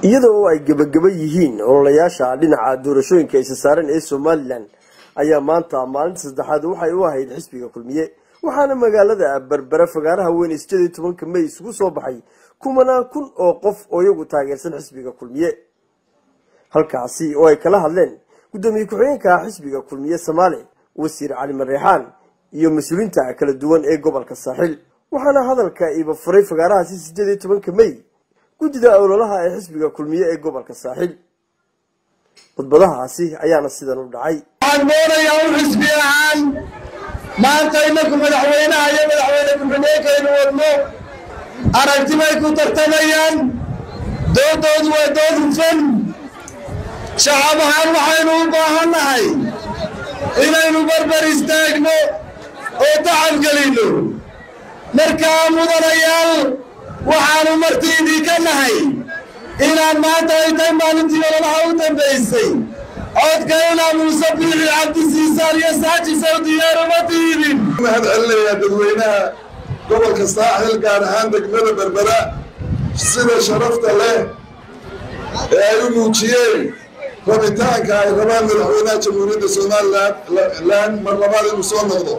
iyadoo ay gebageba yihiin ololayaasha dhinaca doorashooyinka isa saaran ee somalilan ayaa maanta maalinta saddexaad waxay u ahayd xisbiga kulmiye waxaana magaalada berbera fagaaraha weyn sideed iyo tobanka may isugu soo baxay kumanaan kun oo qof oo iyagu taageersan xisbiga kulmiye halkaasi oo ay kala hadleen guddoomiye ku-xigeenka xisbiga kulmiye soomaali wasiir cali mareexaan iyo mas-uuliinta kala duwan ee gobolka saaxiil waxaana hadalka iba furay fagaarahaasi sideed iyo tobanka may guddida ololaha ee xisbiga kulmiye ee gobolka saaxiil khudbadahaasi ayaana sidan u dhacay waxaan doonayaa u xisbi ahaan maanta inaku madaxweynaha iyo madaxweyne ku-xigeenkaynu wadno aragti bay ku tartamayaan doodoodu waa dood hufan shacab ahaan waxaynu u baahannahay inaynu barbar istaagno oo tacab gelinno markaa mudanayaal waxaanu martiidii ka nahay inaan maanta ay tahay maalintii ololaha u dambaysay codka inaa muuse biixi cabdisiisaan iyo saajisow diyaaruma diidin mahad celinayaa dadweynaha gobolka saaxil gaar ahaan degmada berbera sida sharafta leh ee ay u muujiyeen rabitaanka ay rabaan madaxweynaha jamhuuriyadda somalilan mar labaad inuu soo noqdo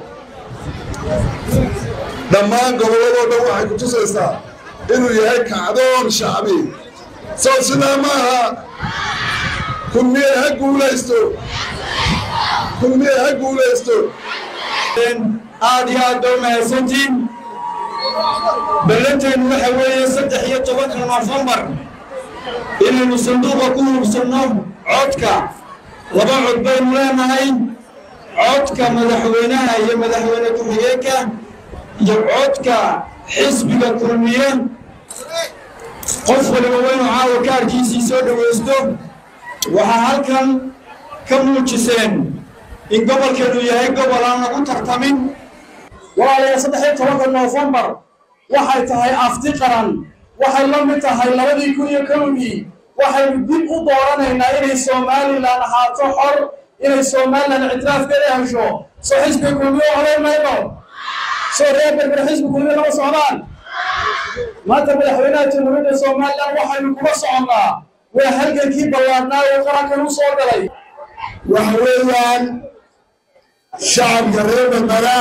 dhammaan gobolladoo dhan waxay ku tusaysaa inuu yahay kacdoon shacbi soo sidaa ma aha kulmiye ha guulaysto kulmiye ha guulaysto aad iyo aad baa mahadsantiin ballanteenu waxa weeye saddex iyo tobanka nofembar inaynu sanduuqa ku hubsanno codka laba cod baynu leenahay codka madaxweynaha iyo madaxweyne ku-xigeenka iyo codka xisbiga kulmiye qof waliba waynu caawa kaarkiisii soo dhowaysto waxaa halkan ka muujiseen in gobolkeenu yahay gobol aan lagu tartamin walaalayaa saddex iyo tobanka noofembar waxay tahay afti qaran waxay la mid tahay labadii kun iyo kowdii waxaynu dib u dooranaynaa inay somalilan ahaato xor inay somalilan ictiraafkeeda hesho soo xisbiga kulmiye oday mayno soo reer berber xisbi kulmiye lama socdaan maanta madaxweynaha jamhuuriyadda somalilan waxaynu kula soconnaa waa halgankii ballaadnaa uu qarankan u soo galay waxa weeyaan shacabka reer berbera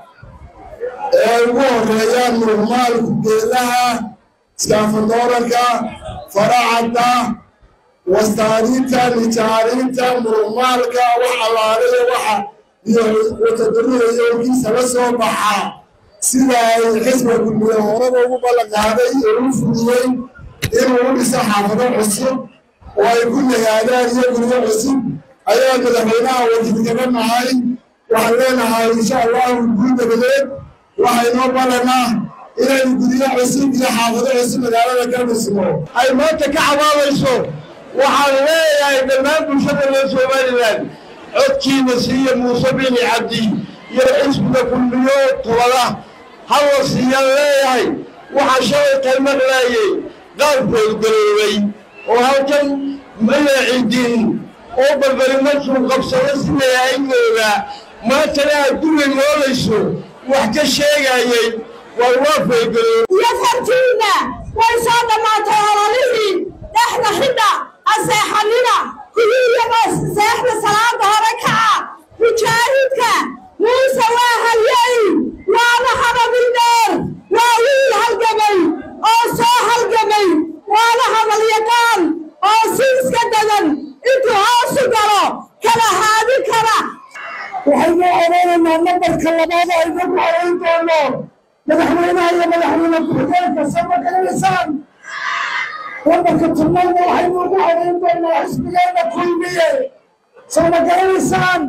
ee ugu horeeyaan murmaalku geelaha iskaafadooranka faracadda wastaaniinta nijaariinta murmaalka wax allaaliya waxa iyo watadariya yowkiisa la soo baxa sida ay xisba gudmiye horaba ugu ballanqaaday oo u fuliyey inuu u dhiso xaafado cusub oo ay ku nagaadaan iyo guryo cusub ayaa madaxweynaha wakiilkaga nahay waxaan leenahay insha allahu guul dabadeed waxaynoo ballanaa inaynu guryo cusub iyo xaafado cusub magaalada ka dhisno ay maanta ka cabaabayso waxaan leeyahay dhammaan bulshada reer somalilan codkiina siiya muuse bini cabdi iyo xisbiga kulmiyo tubada halla siiyaan leeyahay waxaa shalay qaymaqlaayey qaab foolgaroobay oo halkan magacidin oo balbali markuu qabsado siday aygooda maantana aad guriga noolayso wax ka sheegayey waa waa foolgaroobay iyo fartiinna way soo dhammaatay ololihii dhexda xidha aseexanina kuwiiyaba seexda salaada hore kaca mujaahidka muuse waa halyay waana hadabil dheer waa wiil halgamay oo soo halgamay waana hadalyaqaan oo si iska dadan intuu hoosu galo kala haadi kara waxaynu odhanaynaa nambarka labaad aynu ku horayn doono madaxweynaha iyo madaxweyne ku-xigeenka sama garanaysaan nambarka tobnaadna waxaynu ugu horayn doonaa xisbigeena kulmiye sama garanaysaan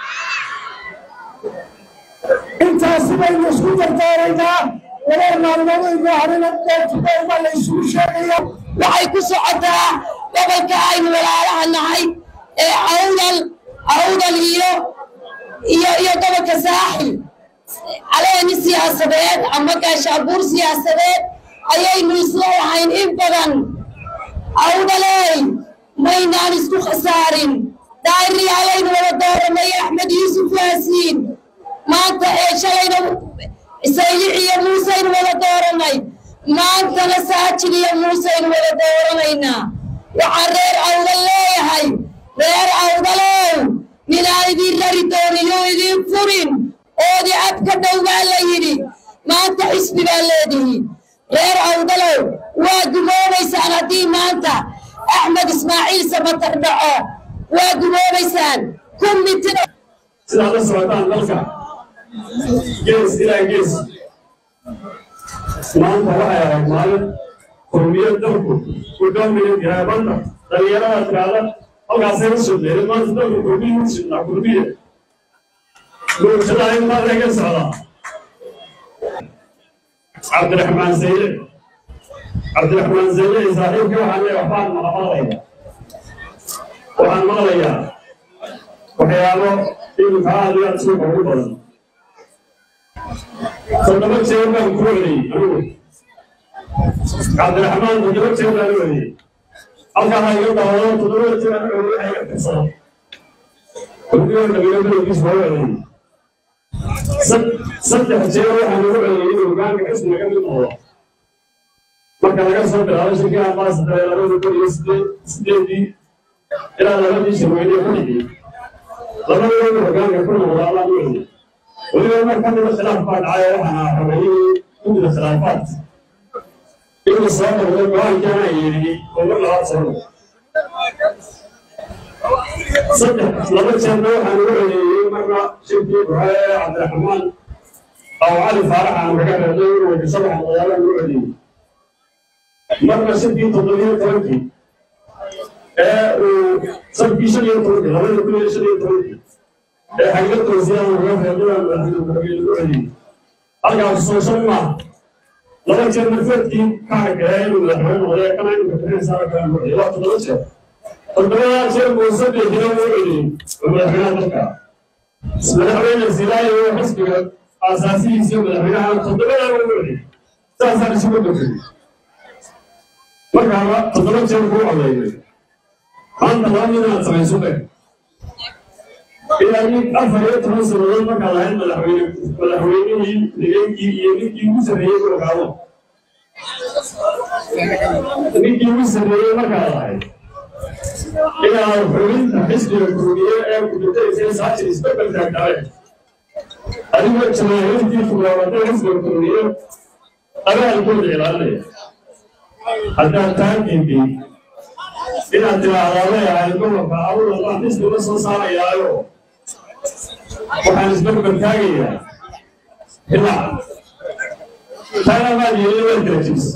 intaasi baynu isku dardaaraynaa laba maalmood aynu harina dootubayba la isugu sheegaya waxay ku socotaa gobolka aynu walaalaha nahay ee awdal awdal iyo iyo iyo gobolka saaxil caleeni siyaasadeed ama gaashaabuur siyaasadeed ayaynu isla lahayn in badan awdaley maynaan isku khasaarin daariyalaynu wada dooranay axmed yuusuf yaasiin maanta ee shalayna saylic iyo muuseynu wada dooranay maantana saajil iyo muuseynu wada dooranaynaa waxaan reer awdal leeyahay reer awdalow ninaan idiin rari doonin oo idiin furin oodi ab ka dhow baa la yidhi maanta xisbi baa leedihi reer awdalow waa gumoobaysaan haddii maanta axmed ismaaciil samatar dhaco waa gumoobaysaan kummitina sidaad la socotaan dalka gees ilaa gees maanta waxay ahayd maalin qowmiyad dalku ku doomaya garaabanda dhalinyarada tiraada halkaasay la soo dheeray maanta dalku qowmiyi u sudnaa qurbiya bulshada in maa laga socdaa cabdiraxmaan sayde cabdiraxmaan sayde iyo saaxiibkii waxaan leeyahay waxbaan maqmaqlaya waxaan maqlayaa waxyaabo iminka aad iyo aad suuqa ugu badan toddoba jeer baan ku celiyey anigu cabdiraxmaan toddoba jeer baan u celiyey halkaa ha iga dawado toddoba jeer aan u celiyey waxa iga firsada kulligoo dhabiyo bilowgiis waa u celiyey saddex jeer waxaan ugu celiyey inuu hogaanka xisbiga ka mid noqdo marka laga soo bilaabo shirkii ambaasadare labada kun iyo sideed sideedii ilaa labadii shirweyne ku dhigay labadooda hogaanka ku noqda allaan u celiyey weliba mar ka mida khilaaf baa dhacay waxaana xogeeyey gudida khilaafaad inuu soo noqday go-aankaana yeedhiyey oo mar labaad soo noqday saddex laba jeerna waxaan ugu celiyey marna shirkii buxee cabdiraxmaan aw cali faarax aan kaga reebnay inuu weydiso waxaan magaalaan ugu celiyey marna shirkii toddobiyo tobankii ee uu sabkii shan iyo tobankii labada kun iyo shan iyo tobankii ee xagga toosiyaan uga reebnay madaxweyne ugu celiyey halkaas soo shan maaha laba jeer marfeedkii ka hargaya inuu madaxweyne noqday kana inuu kabixisaara kala ugu celiyey waa toddoba jeer toddobadaa jeer muuse bixina uu celiyey oo madaxweynaha dalka madaxweyne silaayo oo xisbiga aasaasihiisa madaxweynaha toddobadaa uu celiyey saasaan isugu dhafay markaaba toddoba jeer kuu codeeyay maanta laba mid inaad samayso be ilaa nin afar iyo toban sannadood markaad lahayd madaxweyne madaxweynihii deegaankii iyo ninkii ugu sarreeyey ku ogaado ninkii ugu sarreeyey markaad lahayd inaad xubinta xisbiga kurdiye ee kudutaysa saajir isbedel taagtaabe adigoo jamaahiirtii fugaabatay xisbiga kurdiye abaalkooda ilaalinaya haddaad taa diiday inaad tiraahdaa leeyahay gobolka awla baan xisbiga soo saarayaayo waxaan isberber taagayaa ilaa taana maad yeeli waa kala jibs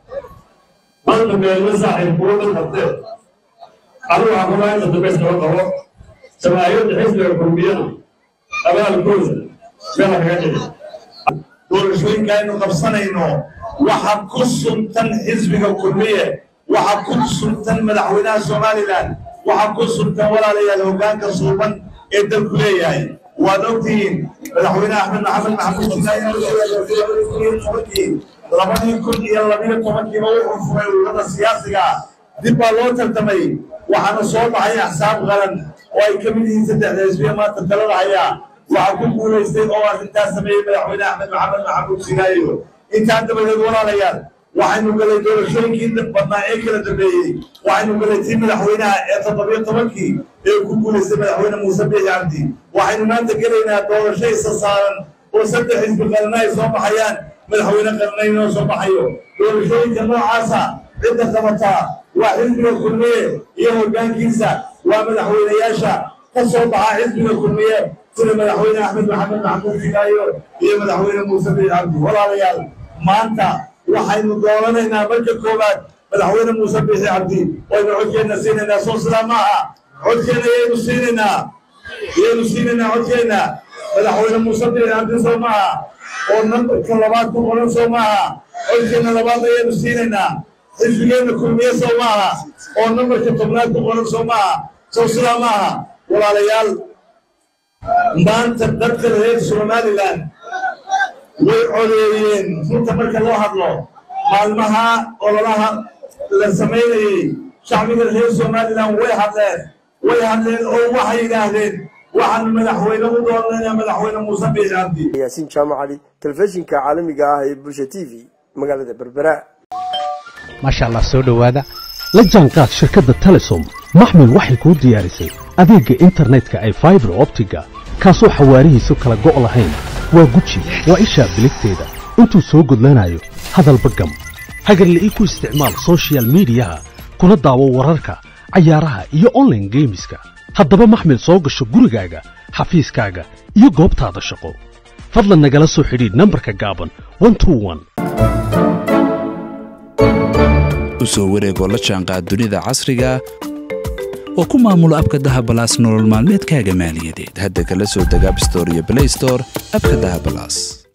maanta meelma saaxiib kuwa dhan qabtee anigu waxaan ku lahaa inta dambe iskaba qabo jamaahiirta xisbiga kurbiyana abaalkooda meela kaga dhici doorashooyinka aynu qabsanayno waxa ku suntan xisbiga kulmiye waxa ku suntan madaxweynaha somalilan waxa ku suntan walaalayaal hogaanka suuban ee dalku leeyahay waad ogtihiin madaxweyne axmed maxamed maxamuud jinaaytobankii labadii kun iyo labiyo tobankiiba wuxuu furay ururada siyaasiga dib baa loo tartamay waxaana soo baxay axsaab qaran oo ay ka mid yihiin saddexda xisbiya maanta talada hayaa waxaa ku guulaystay oo arrintaas sameeyey madaxweyne axmed maxamed maxamuud jinaayo intaa dabadeed walaalayaal waxaynu galay doorashooyinkii badnaa ee kala dambeeyey waxaynu galay tii madaxweynaha ee toddobiyo tobankii ee ku guulaystay madaxweyne muuse biixi cabdi waxaynu maanta gelaynaa doorasho isa saaran oo saddex xisbi qarana ay soo baxayaan madaxweyne qaranayn oo soo baxayo doorashooyinka noocaasa cidda qabataa waa xisbiga kulmiye iyo hogaankiisa waa madaxweynayaasha ka soo baxa xisbiga kulmiye sida madaxweyne axmed maxamed maxamuud jigaayo iyo madaxweyne muuse biixi cabdi walaalayaal maanta waxaynu dooranaynaa marka koowaad madaxweyne muuse biixi cabdi waynu codkeenna siinaynaa soo sidaa maaha codkeenna yaynu siinaynaa yaynu siinaynaa codkeenna madaxweyne muuse biixi cabdi soo maaha oo nambarka labaad ku qoran soo maaha codkeenna labaad ayaynu siinaynaa xisbigeenna kulmiye soo maaha oo nambarka tobnaad ku qoran soo maaha soo sidaa maaha walaalayaal maanta dadka reer somalilan way codeeyeen runta marka loo hadlo maalmaha ololaha la samaynayey shacbiga reer somalilan way hadleen way hadleen oo waxay yidhaahdeen waxaanu madaxweyne u doonaynaa madaxweyne muuse biixi cabdi yaasiin jaamac cali telefishinka caalamiga ah ee bulsha t v magaalada berbera maasha allah soo dhowaada la jaanqaad shirkadda telesom maxmil waxay kuu diyaarisay adeegga internetka ay faibar optiga kaasoo xawaarihiisu kala go' lahayn waa guji waa ishaa biligteeda intuu soo gudlanayo hadalba gam hagarle ii ku isticmaal sochial midiyaha kuna daawo wararka cayaaraha iyo onlaine geemiska haddaba maxmil soo gasho gurigaaga xafiiskaaga iyo goobtaada shaqo fadlan nagala soo xidhiidh nambarka gaaban u soo wareegoo la jaanqaad dunida casriga oo ku maamulo abka dahabalaas nolol maalmeedkaaga maaliyadeed hadda kala soo deg abstore iyo blaystore abka dahabalaas